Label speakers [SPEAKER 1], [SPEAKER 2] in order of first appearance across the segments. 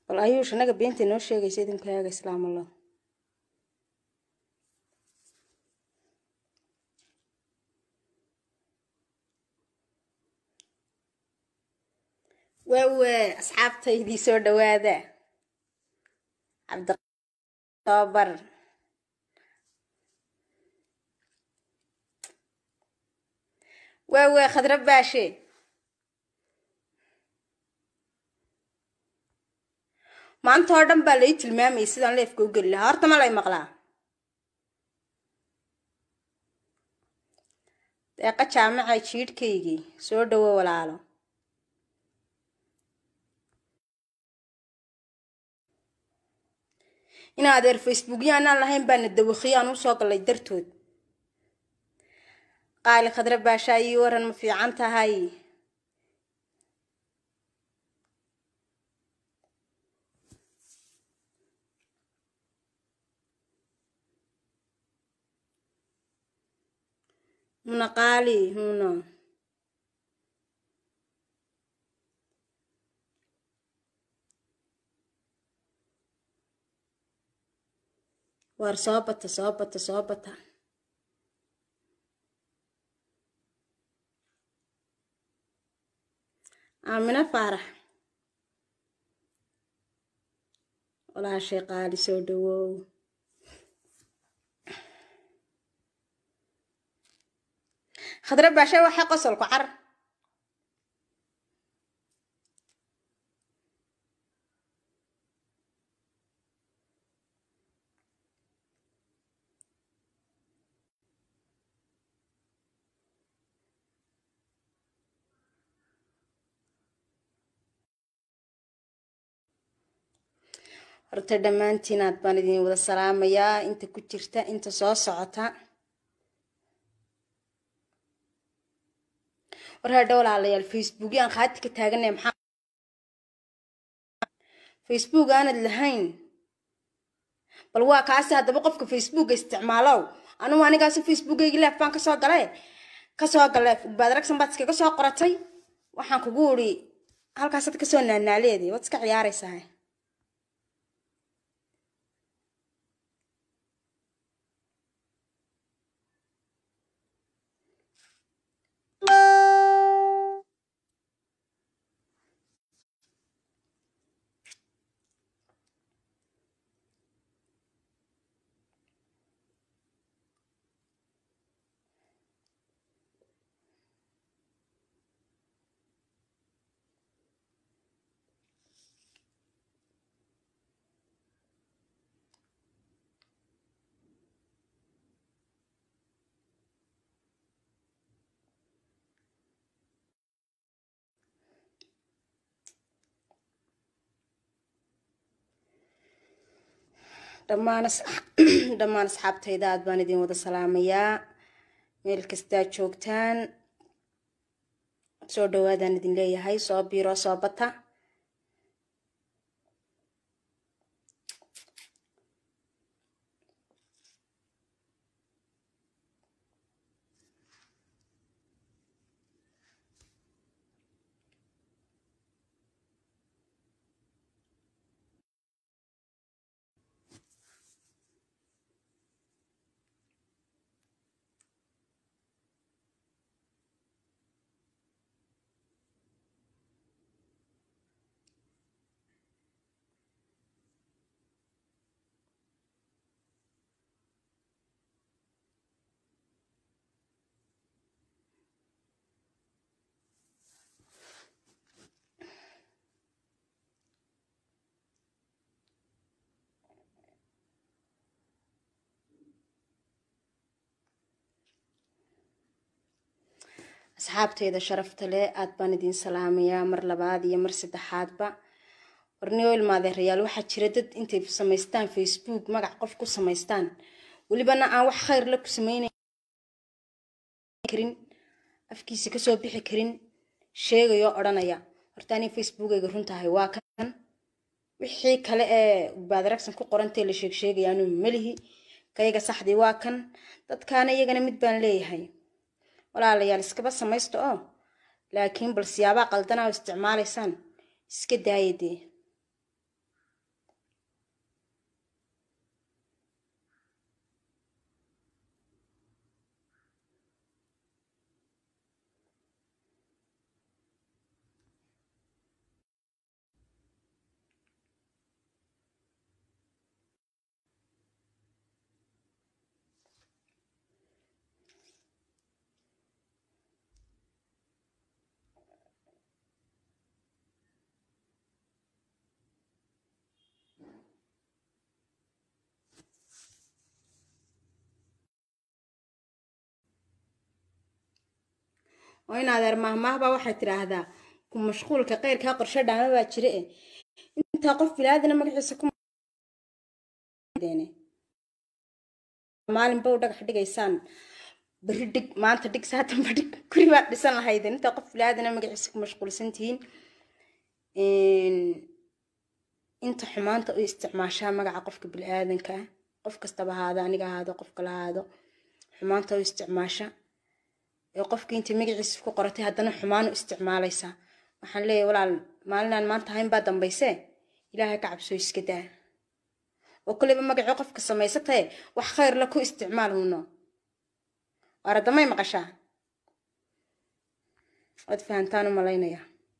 [SPEAKER 1] bal ayuush anaga beenta inoo sheegaysa idinkaaga islaam allah waawe asxaabtaydii soo dhawaada cabditoobar waawe khadra baashe maanta oo dhan baa lai tilmaamayay sidaan leefka u geli lahaa horta ma lay maqlaa deeqa jaamaca jiidhkaygii soo dhawo walaalo in adeer facebookya anaan lahayn baana dawakhiyo aan usoo gallay dartood qaali khadra baashaa ii waran ma fiican tahay muna qaali huna waar soo bata soo bata soo bata aamina faarax walaashay qaali soo dhawow khadra baashe waxay qosolku car horta dhammaantiin aad baan idin wada salaamayaa inta ku jirta inta soo socota war hadha walaalayaal facebook aan khaati ka taaganay maxaa facebook aanad lahayn bal waa kaasi haddaba qofka facebooka isticmaalow anugu anigaasi facebookaygi leef baan kasoo gale kasoo gale baad ragsan baad iskaga soo qoratay waxaan kugu uri halkaasaad kasoo naanaaleeday waad iska ciyaaraysaa dhammaan dhammaan asxaabtayda aad baan idin wada salaamayaa meel kastaa joogtaan soo dhawaadaan idin leeyahay soo biiro soo bata asxaabteyda sharafta leh aad baan idin salaamayaa mar labaad iyo mar saddexaadba warniyo ilmaadeerayaal waxaa jira dad intay samaystaan facebook magac qof ku samaystaan welibana aan wax khayr la ku sameynkarin afkiisa kasoo bixi karin sheegayoo odhanaya horta ani facebookayga runtahay waa kan wixii kale ee baadaragsan ku qorantee la sheeg sheegayaanu melihi kayaga saxdii waa kan dadkaana iyagana mid baan leeyahay walaalayaal iskaba samaysta oo laakiin bal siyaabaa qaldanaa oo isticmaalaysaan iska daaya dee oo in adeer mahmaahbaa waxay tidhaahdaa ku mashquulka qeyrkaa qorshe dhaama baa jira e intaa qof bilaadana magaciisa ku maalinba u dhagax dhigaysaan beri dhig maanta dhig saatanba dhig guri baad dhisan lahaydeen intaa qof bilaadana magaciisa ku mashquulsan tihiin inta xumaanta u isticmaashaa magaca qofka bili-aadanka ah qof kastaba ahaado aniga ahaado qof kala ahaado xumaanta u isticmaasha ee qofkii intay magaciisa ku qoratay haddana xumaan u isticmaalaysaa waxaan leeyahay walaal maalinaan maanta ahayn baa dambayse ilaahay ka cabsoo iska daa oo koleyba magacii qofka samaysatae wax khayr la ku isticmaal huno waaradamay maqashaa waad fahantaan u malaynaya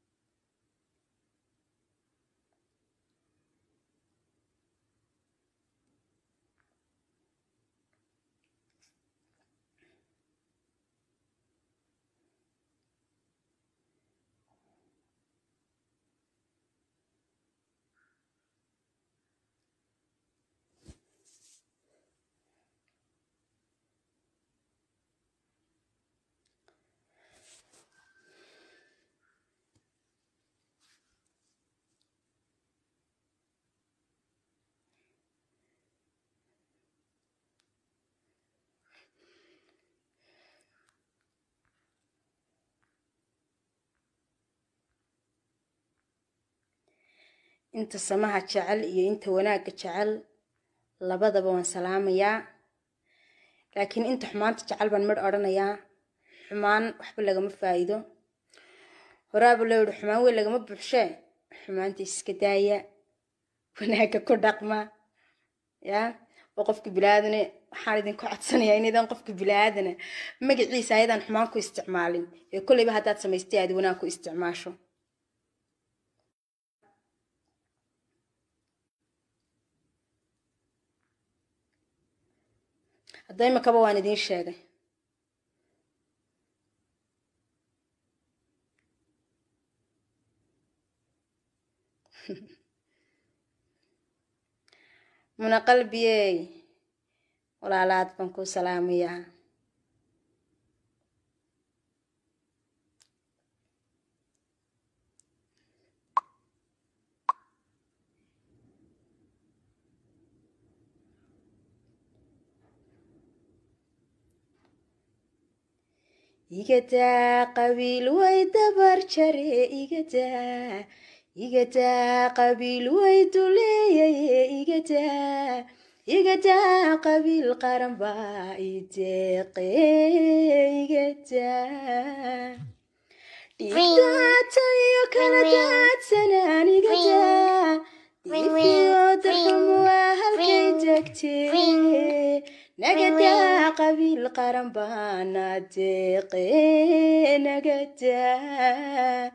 [SPEAKER 1] inta samaha jecel iyo inta wanaagga jecel labadaba waan salaamayaa laakiin inta xumaanta jecel baan midh odhanayaa xumaan waxba lagama faa'iido horaaba loo yihi xumaan weyn lagama buuxshee xumaanta iska daaya wanaagga ku dhaqma yaa oo qofka bilaadane waxaan idinku codsanayaa inaydan qofka bilaadana magaciisa ayadaan xumaan ku isticmaalin ee kolleyba haddaad samaystay aad wanaag ku isticmaasho hadda imakaba waan idiin sheegay muna qalbiyey walaalaad baan kuu salaamayaa igadaa qabiil way dabar jare igadaa igadaa qabiil way duleeyaye igadaa igadaa qabiil qaran baa ideeqe igadaa dhiigdaatayo kala daadsanaan igadaa diifiyo darxumu waa halkay degtee nagadaa qabiil qaran baana deeqe nagadaa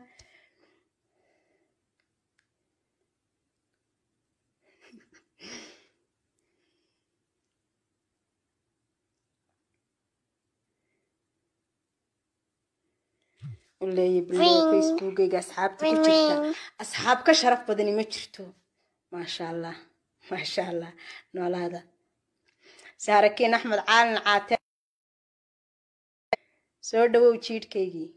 [SPEAKER 1] uleeya bilow facebookayga asxaabta ku jirta asxaab ka sharaf badani ma jirto maasha allah maasha allah noolaada saarakiin axmed caalin caate soo dhawow jiidhkaygii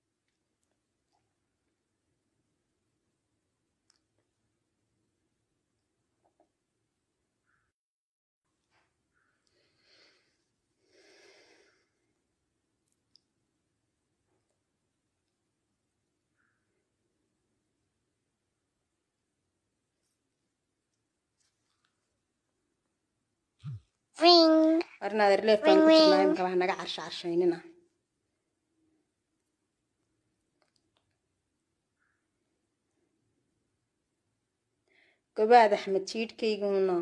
[SPEAKER 1] warnaad erleef baan ku jirnaa imika wax naga carsha carshaynina gobaad axmed jiidhkayguna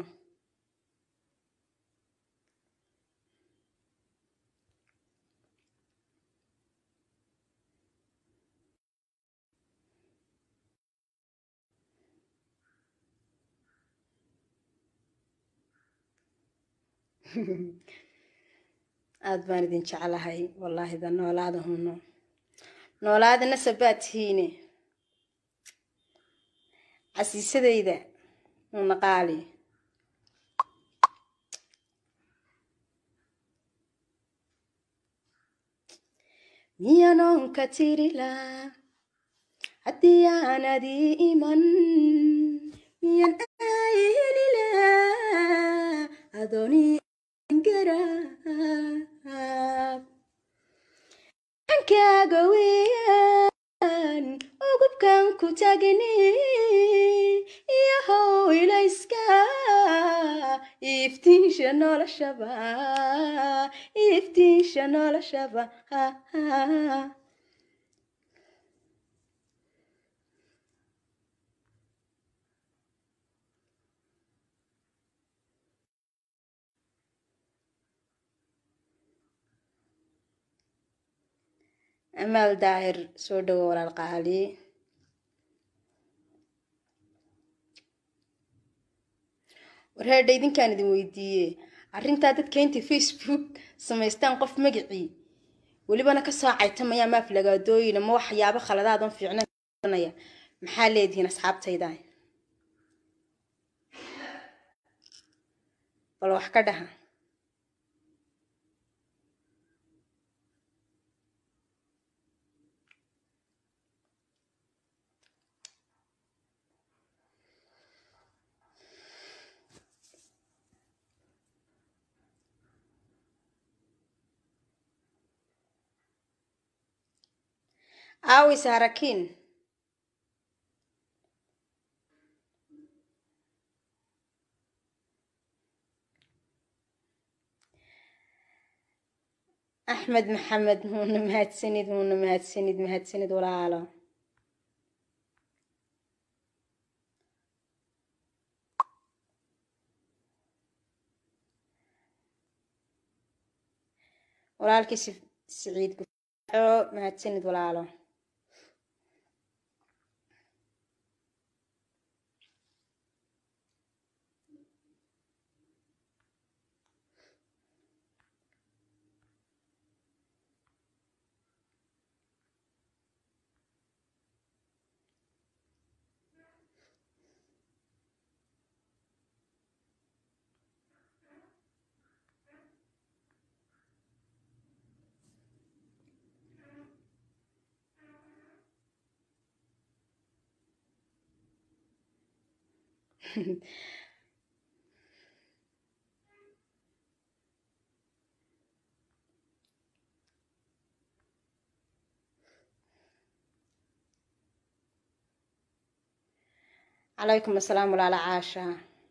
[SPEAKER 1] aada baan idin jeclahay wallaahi da noolaada huno noolaada nasabaad tihiine casiisadayda una qaali miyanoon ka tirilaa haddii aanad ii iman miyan aayelilaa adoonii garaab ankaaga weeyaan ugubkan ku tagni iyahow ilayska iftiinsha noloshaba iftiinsha noloshaba amaal daahir soo dhowo walaal qaali warheedha idinkaan idin weydiiye arrintaa dadka intay facebook samaystaan qof magacii welibana ka saacaytamaya maaf lagaadooyina ma waxyaabo khaladaadan fiicnanaya maxaa leedihiin asxaabtayda bal wax ka dhaha aawis harakiin axmed maxamed muuna mahadsanid muuna mahadsanid mahadsanid walaalo walaalkii siciid gufaaco mahadsanid walaalo calaykum asalaam walaala caasha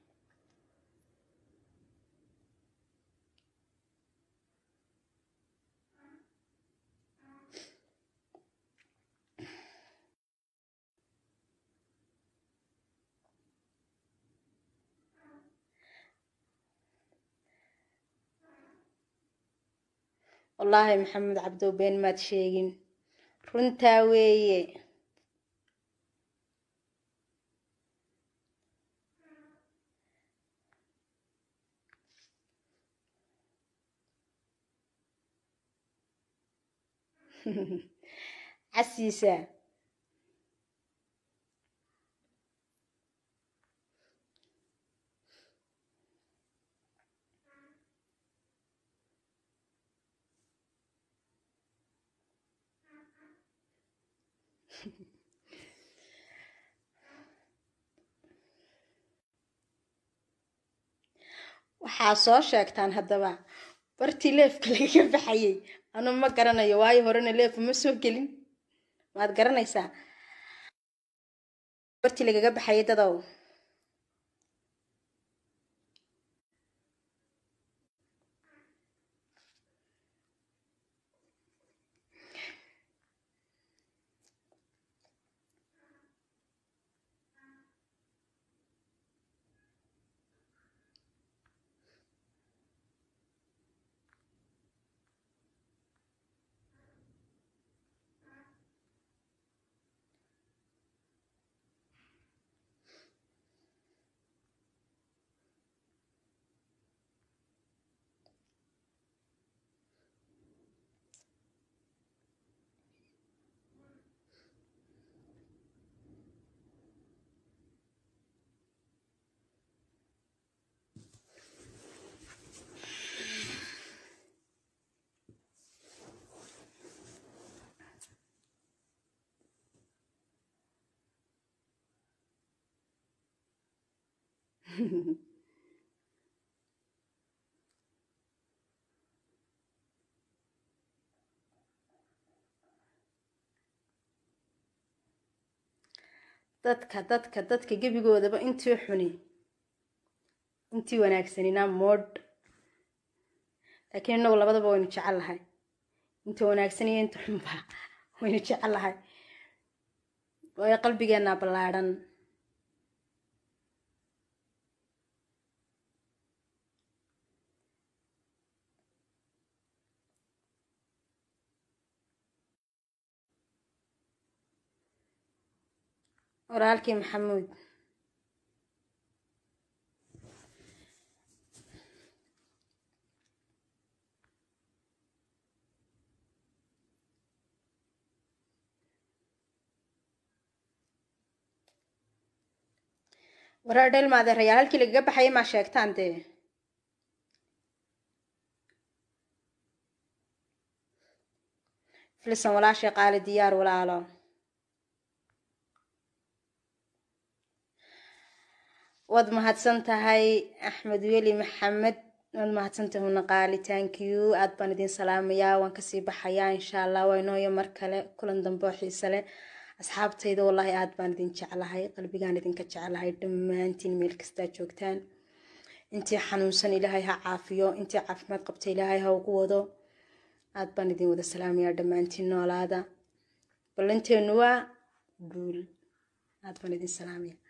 [SPEAKER 1] wallaahi maxamed cabdow been maad sheegin runtaa weeye casiisa waxaa soo sheegtaan haddaba bartii leefka lagaga baxayay anu ma garanayo waayo horena leefa ma soo gelin maad garanaysaa bartii lagaga baxayay dadow dadka dadka dadka gebigoodaba intii xuni intii wanaagsanina moodh laakiin inagu labadaba waynu jecel lahay inta wanaagsan iyo inta xunba waynu jecel lahay waayo qalbigeenaa ballaadhan walaalkii maxamuud waraa dheelmaadeerayaal halkii lagaga baxayay maa sheegtaan dee filisan walaashay qaali diyaar walaalo waad mahadsan tahay axmed weli maxamed waad mahadsantahay una qaali tankiyu aad baan idin salaamayaa waan kasii baxayaa insha allah waa inooyo mar kale kulan dambe oo xiise leh asxaabtayda wallaahi aad baan idin jeclahay qalbigaan idinka jeclahay dhammaantiin meel kastaa joogtaan intii xanuunsan ilaahay ha caafiyo intii caafimaad qabta ilaahay ha ugu wado aad baan idin wada salaamayaa dhammaantiin noolaada ballanteenu waa guul aad baan idin salaamaya